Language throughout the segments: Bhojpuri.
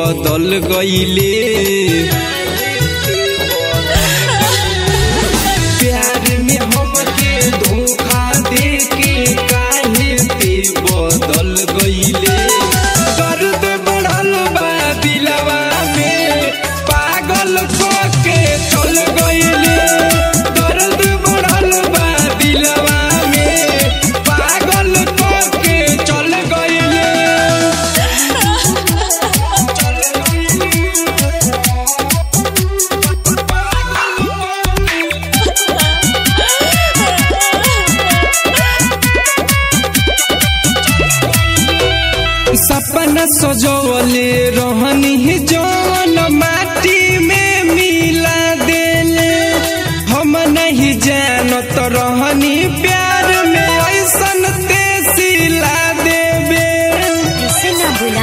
बदल गईले प्यार में हमके धोखा दे के काहे ते बदल गईले दर्द बढ़ल बा दिलवा में पागल को के चल गईले दर्द बढ़ल बा दिलवा में पागल को के चल गईले सपना सजवले रहनी जौन माटी में मिला देले हम नहीं जानत रहनी प्यार में ऐसन तेसिला देबे इसे ना बोला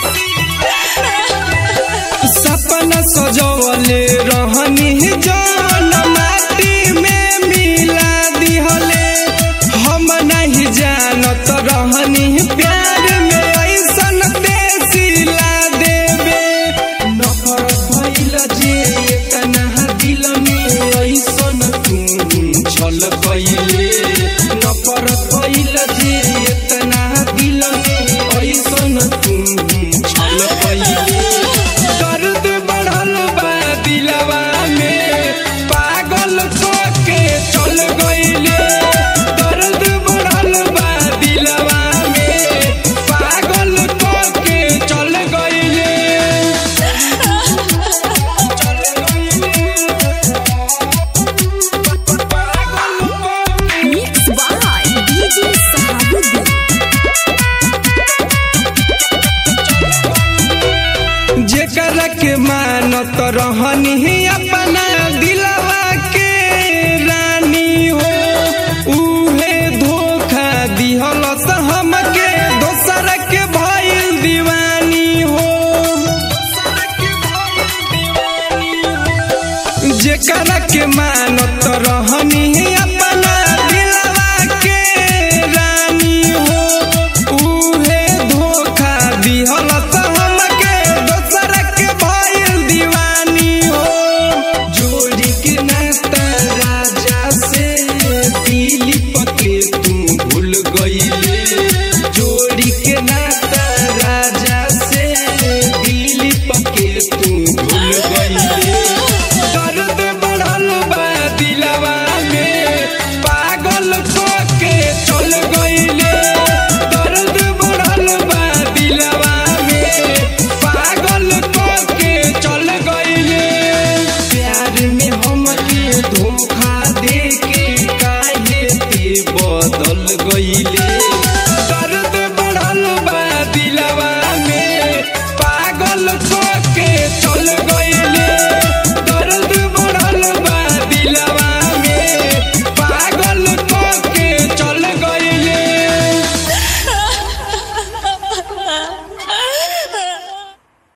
सपना सजवले रहनी जौन माटी में मिला दिहले हम नहीं जानत रहनी प्यार में ऐसन तेसिला देबे नफरत भइल जे एतना दिल में ऐसन तू छल कइले नफरत भइल जे एतना दिल में ऐसन तू छल कइले दर्द बढ़ल बा दिलवा में पागल को के चल गइले दर्द बढ़ल बा दिलवा में पागल को के चल गइले मिक्स बाय डीजे सहाबुद्दीन जेकरा के मानत रहनी अपना दिलवा के रानी हो उहे धोखा दिहल हमके दोसर के भइल दीवानी हो जेकरा के मानत रहनी अपना दिलवा के रानी हो उहे धोखा दिहल हमके दोसर के भइल दीवानी हो जोड़ी के नाता राजा से दिलीप के तू भूल गईले जोड़ी के नाता राजा से दिलीप के तू भूल गईले दर्द बढ़ल बा दिलवा में पागल को के चल गईले दर्द बढ़ल बा दिलवा में पागल को के चल गईले प्यार में हमके धोखा